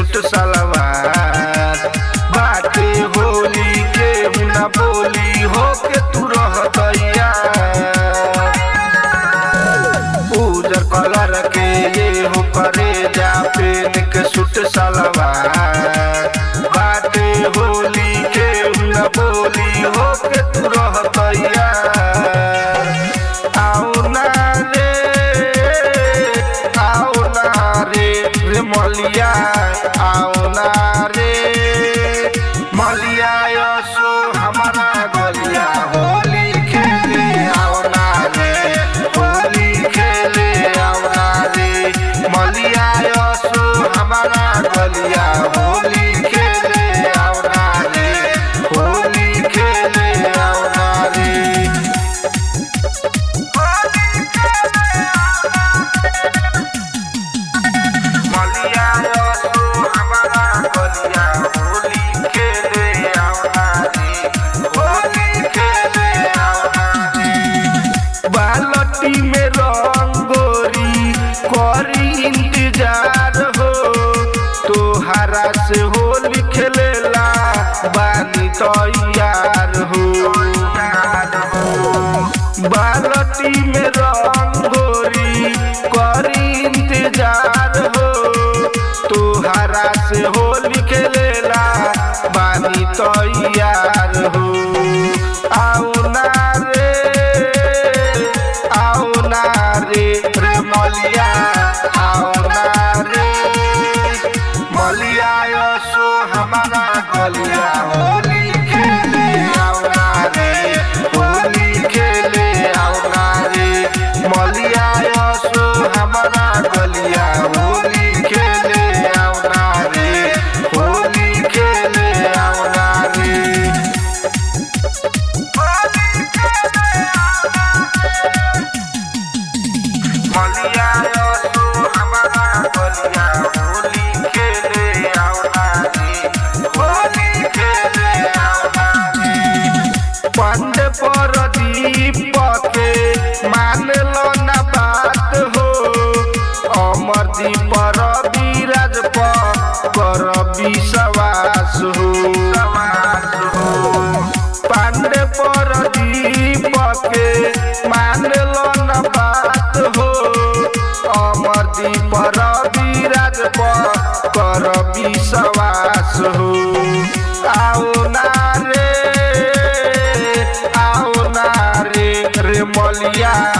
suit सलवार बाटे होली के ना बोली हो के तू रहतैया उजर कलर के ये हो करे जा पेन के सूट सलवार बाटे होली के ना बोली हो के तू रहतैया आओ ना रे आओ ना रे रे मलिया आओ ना रे मलिया यसो हमारा गलिया होली खेले आओ ना रे होली खेले आओ ना रे मलिया यसो हमारा गलिया होली खेले आओ ना रे होली खेले आओ ना रे मलिया यसो हमारा गलिया होली खेले आओ ना रे होली खेले आओ ना रे बालटी में रंगोरी करी इंतजार हो तोहरा से होली खेलेला बानी तैयार हो बालटी में रंगोरी करी इंतजार हो तोहरा से होली खेलेला बानी तैयार हो आओ ना रे आओ ना रे रे मलिया आओ ना रे मलिया यसो हमारा गलिया होली खेले आओ ना रे होली खेले आओ ना रे मलिया यसो हमारा गलिया होली खेले आओ ना रे होली खेले आओ ना रे मलिया यसो हमारा गलिया होली खेले आओ ना रे होली खेले आओ ना रे पंड पर दीप के मान लो ना बात हो अमर दीप विराज पर कर विश्वास हो पांडे पर दीप के मान लो न बात हो अमर दीप विराज पर कर विश्वास हो आओ ना रे आओ ना रे रे मलिया